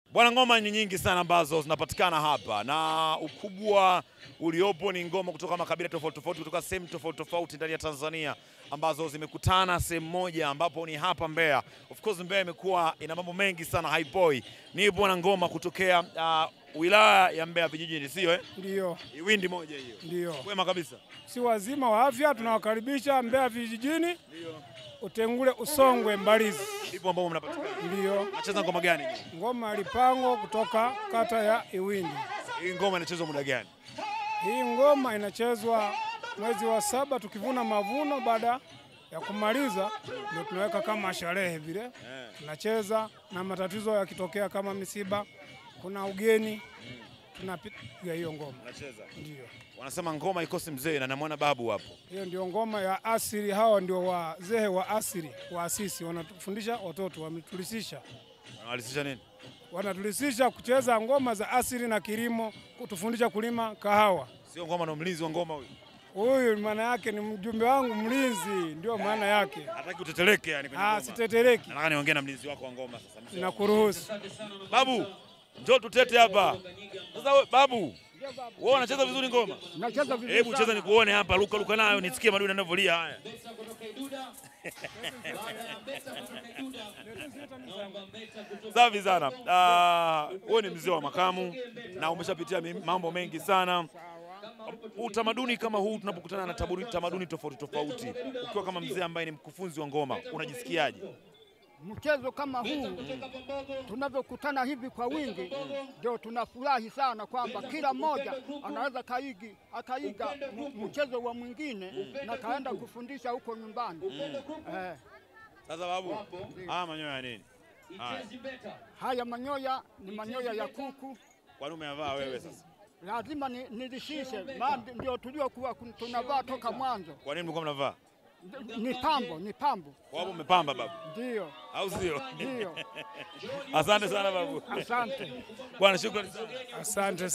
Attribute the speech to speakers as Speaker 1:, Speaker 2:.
Speaker 1: Bwana, ngoma ni nyingi sana ambazo zinapatikana hapa na ukubwa uliopo ni ngoma kutoka makabila tofauti tofauti kutoka sehemu tofauti tofauti ndani ya Tanzania ambazo zimekutana sehemu moja ambapo ni hapa Mbeya. Of course Mbeya imekuwa ina mambo mengi sana haipoi. Nipo na ngoma kutokea uh, wilaya ya Mbeya vijijini, sio eh?
Speaker 2: Ndiyo,
Speaker 1: Iwindi moja hiyo.
Speaker 2: ndiyo,
Speaker 1: Kwema kabisa.
Speaker 2: si wazima wa afya tunawakaribisha Mbeya vijijini, Utengule, Usongwe, Mbalizi.
Speaker 1: Ndipo ambapo mnapatikana.
Speaker 2: Ndiyo,
Speaker 1: Nacheza ngoma gani?
Speaker 2: ngoma ya Lipango kutoka kata ya Iwindi.
Speaker 1: Hii ngoma inachezwa muda gani?
Speaker 2: Hii ngoma inachezwa mwezi wa saba tukivuna mavuno. Baada ya kumaliza, ndio tunaweka kama sherehe vile tunacheza, na matatizo yakitokea kama misiba, kuna ugeni, tunapiga hiyo ngoma.
Speaker 1: Unacheza.
Speaker 2: Ndio.
Speaker 1: Wanasema ngoma ikosi mzee na namwona babu hapo.
Speaker 2: Hiyo ndio ngoma ya asili. Hawa ndio wazee wa asili waasisi, wanatufundisha watoto, wametulisisha
Speaker 1: Wanawalisisha nini?
Speaker 2: wanatulisisha kucheza ngoma za asili na kilimo, kutufundisha kulima kahawa.
Speaker 1: Sio ngoma na mlinzi wa ngoma huyu.
Speaker 2: Huyu maana yake ni mjumbe wangu mlinzi, ndio maana yake.
Speaker 1: Hataki uteteleke yani kwenye
Speaker 2: Ah,
Speaker 1: ngoma.
Speaker 2: sitetereki
Speaker 1: Nataka niongee na mlinzi wako wa ngoma sasa. mzee.
Speaker 2: na kuruhusu.
Speaker 1: Babu, njoo tutete hapa. Sasa we, babu, wewe unacheza vizuri ngoma?
Speaker 3: Nacheza vizuri
Speaker 1: Hebu cheza
Speaker 3: sana.
Speaker 1: nikuone hapa, luka luka nayo nisikie madudu yanavyolia haya. Safi sana. Ah, wewe ni mzee wa makamu na umeshapitia mi- mambo mengi sana. Utamaduni kama huu tunapokutana na taburi- tamaduni tofauti tofauti, ukiwa kama mzee ambaye ni mkufunzi wa ngoma, unajisikiaje?
Speaker 3: Mchezo kama huu tunavyokutana hivi kwa wingi, ndio tunafurahi sana kwamba kila mmoja anaweza kaigi akaiga mu- mchezo wa mwingine na kaenda kufundisha huko nyumbani. Eh,
Speaker 1: Sasa babu, haya manyoya ya nini? Haya,
Speaker 3: haya manyoya ni manyoya ya kuku,
Speaker 1: kwani umeyavaa wewe sasa?
Speaker 3: lazima ni- nilishishe, maana ndio tuliokuwa kun- tunavaa toka mwanzo.
Speaker 1: Kwa nini mlikuwa mnavaa?
Speaker 3: Ni pambo, ni pambo,
Speaker 1: Kwa sababu umepamba babu,
Speaker 3: ndio
Speaker 1: au sio?
Speaker 3: ndio.
Speaker 1: Asante sana babu.
Speaker 3: Asante.
Speaker 1: Bwana, shukrani sana.
Speaker 2: Asante.